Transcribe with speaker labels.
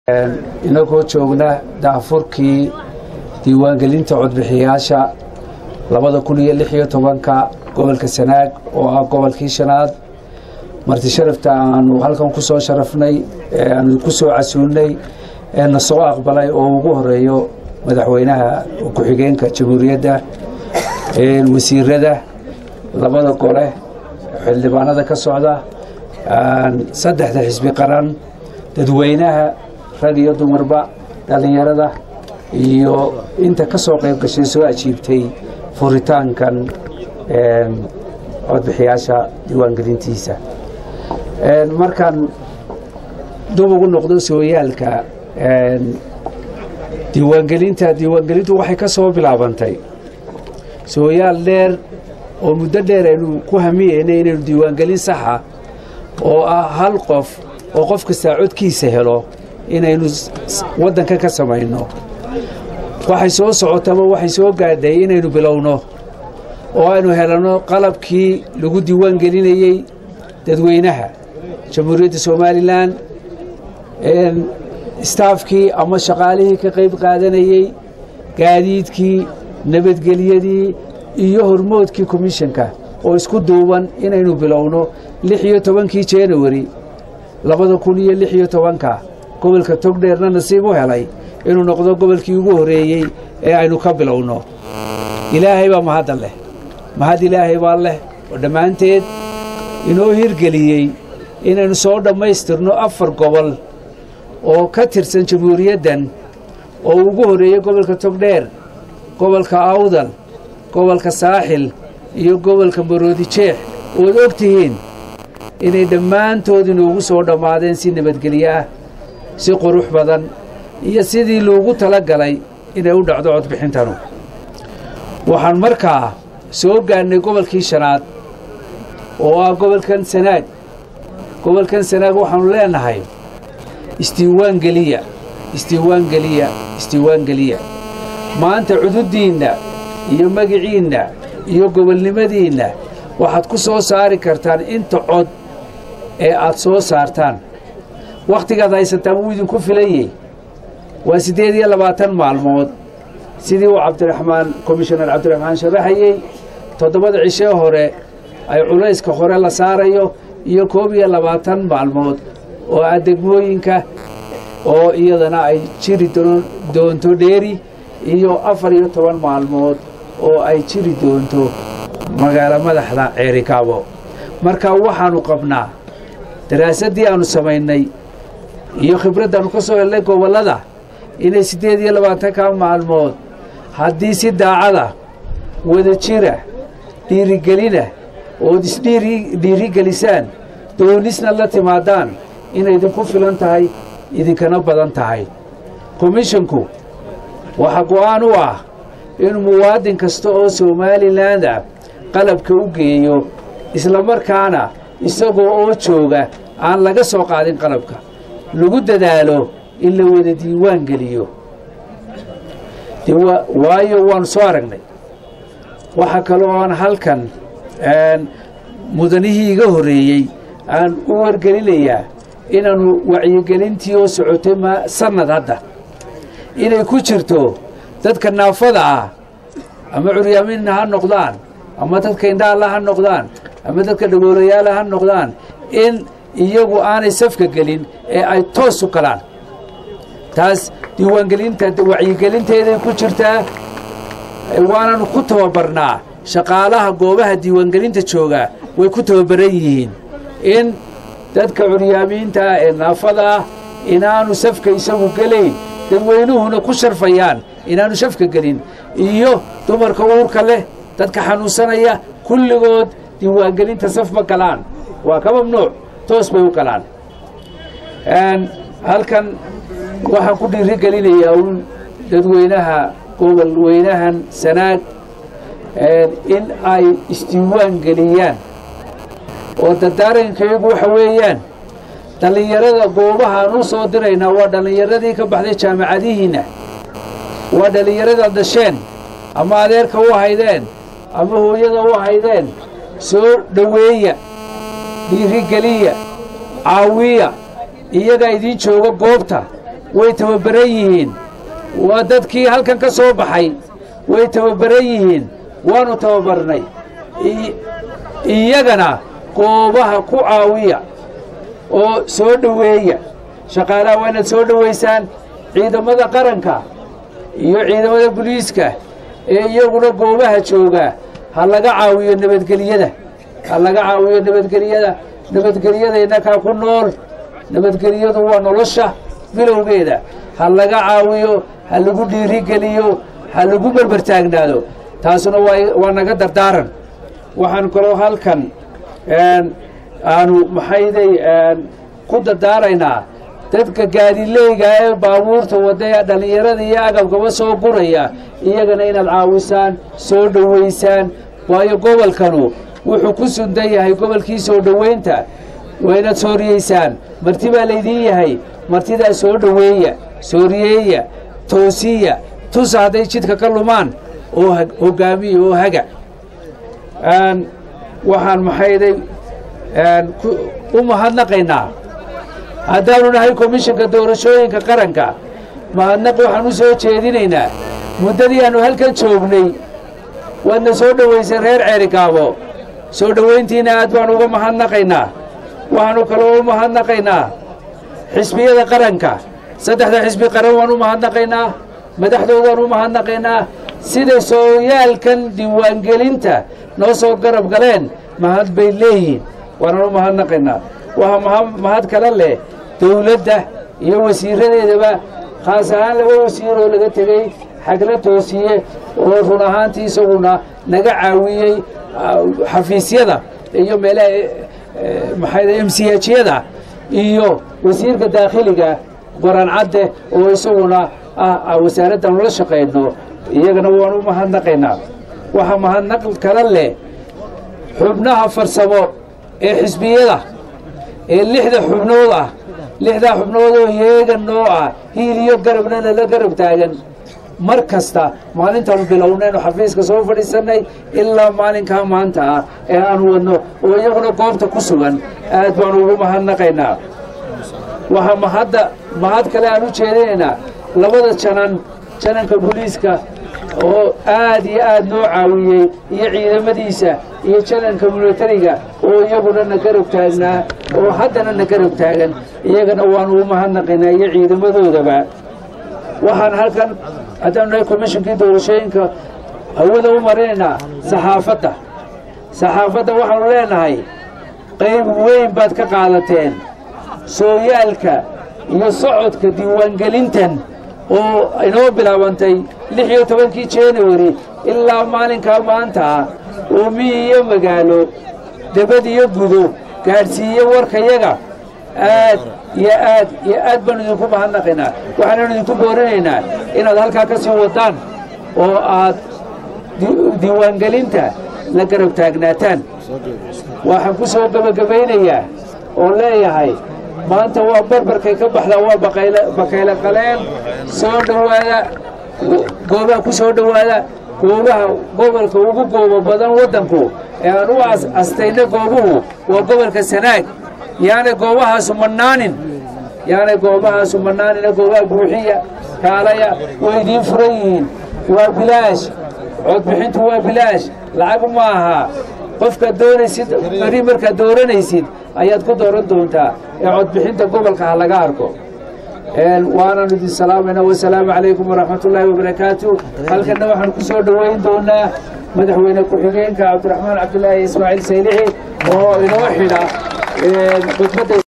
Speaker 1: inagoo joogna daafurkii diiwaangelinta codbixiyaasha labada kun iyo lix iyo tobanka gobolka sanaag oo ah gobolkii shanaad marti sharafta aanu halkan ku soo sharafnay ee aanu ku soo casuulnay ee na soo aqbalay oo ugu horeeyo madaxweynaha ku-xigeenka jamhuuriyadda wasiirada labada gole xildhibaanada ka socda saddexda xisbi qaran dadweynaha rag iyo dumarba dhallinyarada iyo inta ka soo qayb gashay soo ajiibtay furitaankan codbixiyaasha diiwaangelintiisa markaan dub ugu noqdo sooyaalka diiwaangelinta diiwaangelintu waxay ka soo bilaabantay sooyaal dheer oo muddo dheer aynu ku hamiyeynay inaynu diiwaangelin saxa oo ah hal qof oo qof kastaa codkiisa helo inaynu waddanka ka samayno waxay soo socotama waxay soo gaadhay inaynu bilowno oo aynu helanno qalabkii lagu diiwaan gelinayey dadweynaha jamhuuriyadda somalilan istaafkii ama shaqaalihii ka qayb qaadanayey gaadiidkii nabadgelyadii iyo hormoodkii komishanka oo isku duuban inaynu bilowno lix iyo tobankii januari labada kun iyo lix iyo tobanka gobolka togdheerna nasiib u helay inuu noqdo gobolkii ugu horreeyey ee aynu ka bilowno ilaahay baa mahadda leh mahad ilaahay baa leh oo dhammaanteed inoo hirgeliyey inaynu soo dhammaystirno afar gobol oo ka tirsan jamhuuriyaddan oo ugu horreeyey gobolka togdheer gobolka awdal gobolka saaxil iyo gobolka maroodi jeex ood og tihiin inay dhammaantood inoogu soo dhammaadeen si nabadgelyo ah si qurux badan iyo sidii loogu tala galay inay u dhacdo codbixintanu waxaan markaa soo gaadhnay gobolkii shanaad oo ah gobolkan sanaag gobolkan sanaag waxaannu leenahay isdiiwaangeliya isdiiwaangeliya isdiiwaangeliya maanta cududdiinna iyo magiciinna iyo gobolnimadiinna waxaad ku soo saari kartaan inta cod ee aad soo saartaan wakhtigaad haysataan wuu idinku filayey waa siddeed iyo labaatan maalmood sidii uu cabdiraxmaan komishanar cabdiraxmaan sharaxayey toddobada cishee hore ay culayska hore la saarayo iyo koob iyo labaatan maalmood oo ah degmooyinka oo iyadana ay jiri doonto dheeri iyo afar iyo toban maalmood oo ay jiri doonto magaalo madaxda ceerikaabo marka waxaannu qabnaa daraasaddii aannu samaynay iyo khibraddaannu ka soo helnay gobollada inay siddeed iyo labaatanka maalmood haddii si daacada wada jira dhiirigelina ood isdhiirigelisaan doonisna la timaadaan inay idinku filan tahay idinkana badan tahay komishonku waxaa go'aan u ah inuu muwaadin kasta oo somalilan ah qalabka u geeyo islamarkaana isagoo oo jooga aan laga soo qaadin qalabka lagu dadaalo in la wada diiwaan geliyo waayo waannu soo aragnay waxaa kaloo aan halkan mudanihii iga horreeyey aan u wargelinayaa inaannu wacyigelintii oo socotay ma sannad hadda inay ku jirto dadka naafada ah ama curyaaminna ha noqdaan ama dadka indhaalla ha noqdaan ama dadka dhagoolayaala ha noqdaan in iyagu aanay safka gelin ee ay toos u galaan taas diiwaangelinta wacyigelinteeday ku jirtaa waananu ku tababarnaa shaqaalaha goobaha diiwaangelinta jooga way ku tababaran yihiin in dadka curyaamiinta ah ee naafada ah inaanu safka isagu gelayn dadweynuhuna ku sharfayaan inaanu shafka gelin iyo dumarka uurka leh dadka xanuunsanaya kulligood diiwaangelinta saf ma galaan waa ka mamnuuc toos bay u galaan halkan waxaan ku dhiiri gelinayaa un dadweynaha gobol weynahan sanaag in ay isdiiwaan geliyaan oo dardaarankaygu waxa weeyaan dhallinyarada goobahaan u soo diraynaa waa dhallinyaradii ka baxday jaamacadihiinna waa dhallinyaradaad dhasheen ama adeerka u haydeen ama hooyada u haydeen soo dhoweeya dhiirigeliya caawiya iyagaa idiin jooga goobta way tababaran yihiin waa dadkii halkan ka soo baxay way tababaran yihiin waanu tababarnay iyagana goobaha ku caawiya oo soo dhoweeya shaqaalaha waa inaad soo dhowaysaan ciidamada qaranka iyo ciidamada buliiska ee iyaguna goobaha jooga ha laga caawiyo nabadgelyada ha laga caawiyo nabadgelyada nabadgelyadayna kaa ku nool nabadgelyadu waa nolosha bilowgeeda ha laga caawiyo ha lagu dhiirigeliyo ha lagu berbertaagnaado taasuna waa naga dardaaran waxaan kaloo halkan aanu maxayday ku dardaaraynaa dadka gaadileyga ee baabuurta wadda dhallinyarada iyo agabkaba soo guraya iyagana inaad caawisaan soo dhowaysaan waayo gobolkanu wuxuu ku sundan yahay gobolkii soo dhowaynta waa inaad sooriyeysaan marti baa laydiin yahay martidaa soo dhoweeya sooriyeeya toosiya tusa hadday jidka ka lumaan oo hogaamiya oo haga waxaan maxayday u mahadnaqaynaa haddaanu nahay komishanka doorashooyinka qaranka mahadnaq waxaan u soo jeedinaynaa muddadii aannu halkan joognay waadna soo dhowaysay reer ceerigaabo soo dhowayntiina aad baan uga mahadnaqaynaa waxaanu kaloo u mahadnaqaynaa xisbiyada qaranka saddexda xisbi qaran waan u mahadnaqaynaa madaxdoodaan u mahadnaqaynaa siday sooyaalkan diiwaangelinta noo soo garab galeen mahad bay leeyihiin waanaan u mahadnaqaynaa waxaa mahad kale leh dawladda iyo wasiiradeedaba khaas ahaan laba wasiir oo laga tegey xagla toosiye oo run ahaantii isaguna naga caawiyey xafiisyada iyo meelaha maxay m c hyada iyo wasiirka daakhiliga goran cadde oo isaguna ah wasaaraddan ula shaqayno iyagana waan u mahadnaqaynaa waxaa mahadnaq kala leh xubnaha farsamo ee xisbiyada ee lixda xubnood ah lixdaa xubnood oo yeegan noo ah hiil iyo garabna nala garab taagan mar kasta maalintaanu bilownaynu xafiiska soo fadhiisannay ilaa maalinkaa maanta ah ee aanu wadno oo iyaguna goobta ku sugan aad baanu ugu mahadnaqaynaa waxaa mahadda mahad kale aan u jeedinaynaa labada janan jananka booliiska oo aad iyo aad noo caawiyey iyo ciidamadiisa iyo jananka milatariga oo iyaguna na garab taagnaa oo haddana na garab taagan iyagana waanu u mahadnaqaynaa iyo ciidamadoodaba waxaan halkan haddaanu nahay komishinkii doorashooyinka hawada u marinaynaa saxaafadda saxaafadda waxaanu leenahay qayb weyn baad ka qaadateen sooyaalka iyo socodka diiwaangelintan oo inoo bilaabantay lix iyo tobankii januari ilaa maalinkaa maanta ah oo miyi iyo magaalo debad iyo gudo gaadhsiiye warkayaga aad iyo aad iyo aad baanu idinku mahadnaqaynaa waxaananu idinku boorinaynaa inaad halkaa ka sii wadaan oo aad diiwaangelinta la garab taagnaataan waxaan ku soo gebagabaynayaa oo leeyahay maanta waa barbarkay ka baxdaa waa bakayle qaleen soo dhowaada goobaha ku soo dhowaada goobaha gobolka ugu goobo badan waddanku ee aan u astayna goobuhu waa gobolka sanaag yaanay goobahaasu mannaanin yaanay goobahaasu mannaanina goobaha buuxiya kaalaya way idiin furan yihiin waa bilaash codbixintu waa bilaash lacag ma aha qofkaad doonaysid beri markaad dooranaysid ayaad ku dooran doontaa ee codbixinta gobolka ha laga arko waanaanu idin salaamayna wasalaamu calaykum waraxmat ullaahi wabarakaatu halkanna waxaan ku soo dhoweyn doonaa madaxweyne ku-xigeenka cabdiraxmaan cabdulaahi ismaaciil saylixi oo inoo xidha khudbadda